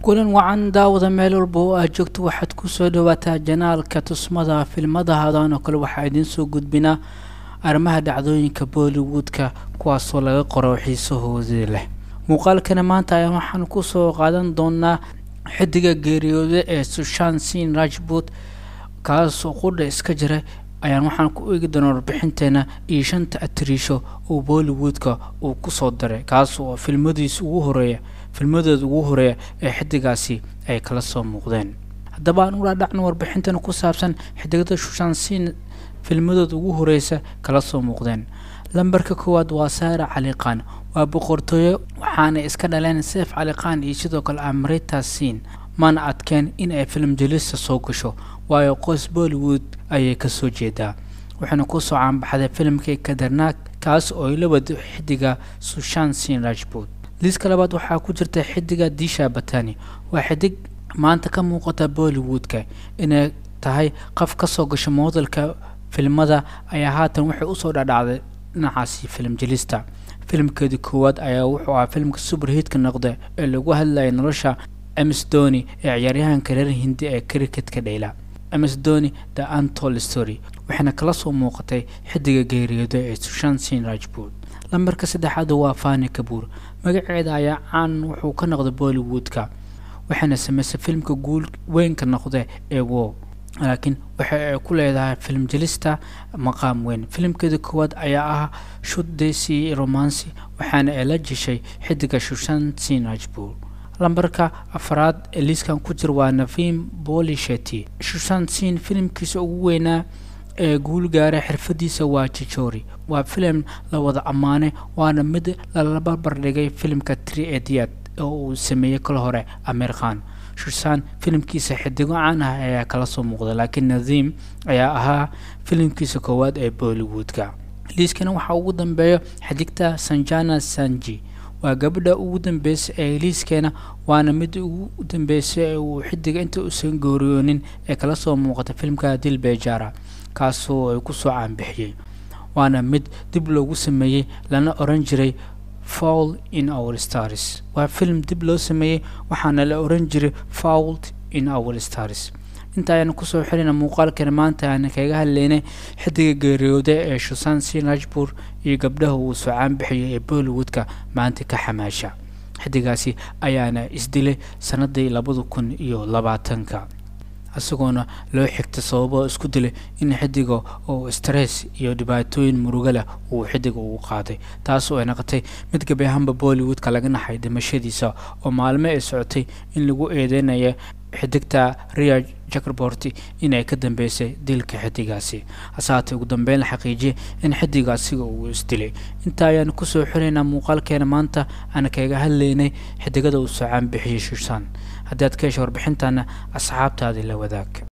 kulan wacan daawada meel walba oo aad joogto waxaad kusoo dhawaataa janaalka tusmada filmadahadan oo kale waxaa idiin soo gudbinaa arrimaha dhacdooyinka bollywoodka kuwaasoo laga qoro xiisahoodii leh muuqaalkana maanta ayaa waxaan kusoo qaadan doonaa xidiga geeriyooda ee sushan sin rajboot kaasoo qudha iska jira ayaan waxaan ku eegi doonaa warbixinteena iyo shanta atiriisho oo bollywoodka uu kusoo daray kaas oo filmadiis ugu horeeya filmadooda ugu horeeya ee xidigaasi ay kala soo muuqdeen haddaba aan ula dhacno warbixintana ku saabsan xidigada shushan sin filmadooda ugu horeysa kala soo muuqdeen lambarka koowaad waa saara caliqaan waa boqortooyo waxaana iska dhaleen seef caliqaan iyo sidoo kale amrita sin mana adkeen in ay film jelista soo gasho waayo qoys bollywood ayay kasoo jeedaa waxaana kusoo caanbaxday filimkii kadarnaag kaas oo ay la wado xidiga sushan sin rajboot liiska labaad waxaa ku jirta xidiga disha batani waa xidig maanta ka muuqata bollywoodka inay tahay qof kasoo gasho moodalka filmada ayaa haatan waxay usoo dhadhacday dhinacaasi film jelista filimkeedii koowaad ayaa wuxuu ahaa filimka superhiitka noqda ee lagu hadlayay nolosha ms doni ee ciyaaryahanka reer hindi ee cricketka dheyla ms doni the antol story waxayna kala soo muuqatay xidiga geeriyooda ee sushan sin rajboot lambarka saddexaad waa fani kabuur magaceeda ayaa caan wuxuu ka noqday bollywoodka waxayna sameysay filimka guul weynka noqda ee wo laakiin waxa ay ku leedahay film jelista maqaam weyn filimkeeda koowaad ayaa ah shud desi romancy waxaana ay la jeshay xidiga shushan sin rajboot lambarka afraad ee liiskan ku jir waa navim bolisheti shushan sin filimkiisa ugu weynaa ee guul gaaray xirfadiisa waa jijori waa filim la wada ammaanay waana mid lala barbardhigay filimka tri ediad oo uu sameeyey kal hore amir khan shushan filimkiisa xidigo caan ah ayaa kala soo muuqda laakiin nadiim ayaa ahaa filimkiisa koowaad ee bollywoodka liiskana waxaa ugu dambeeya xidigta sanjana sanji waa gabadha ugu dambeysay ee liiskeena waana mid ugu dambeysay ee uu xidiga inta uusan gooriyoonin ee kala soo muuqata filimka dil bejara kaasoo ay kusoo caanbixiyey waana mid dib loogu sameeyey lana oran jiray fowl in our stars waa film dib loo sameeyey waxaana la oran jiray fowld in our stars inta ayaan kusoo xirina muuqaalkeena maanta aan kaga hadlaynay xidiga geeriyooda ee shusan sin rajbur iyo gabdhaha uu soo caanbixiyay ee bollywoodka maanta ka xamaasha xidigaasi ayaana isdilay sanadii labada kun iyo labaatanka isagoona loo xigta sababo isku dilay in xidiga oo stress iyo dhibaatooyin murugo leh uu xidiga ugu qaaday taasoo ay noqotay mid gabi ahaanba bollywoodka laga naxay dhimashadiisa oo maalmo ay socotay in lagu eedeynaya xidigta ria jakarborti inay ka dambeysay dilka xidigaasi hasaatee ugu dambeyn la xaqiijiyay in xidiga asiga uu isdilay intaa ayaan kusoo xiraynaa muuqaalkeena maanta aan kaga hadlaynay xidigada uu soo caanbixiyey shushan haddii aad ka hesha warbixintana asxaabtaadii la wadaag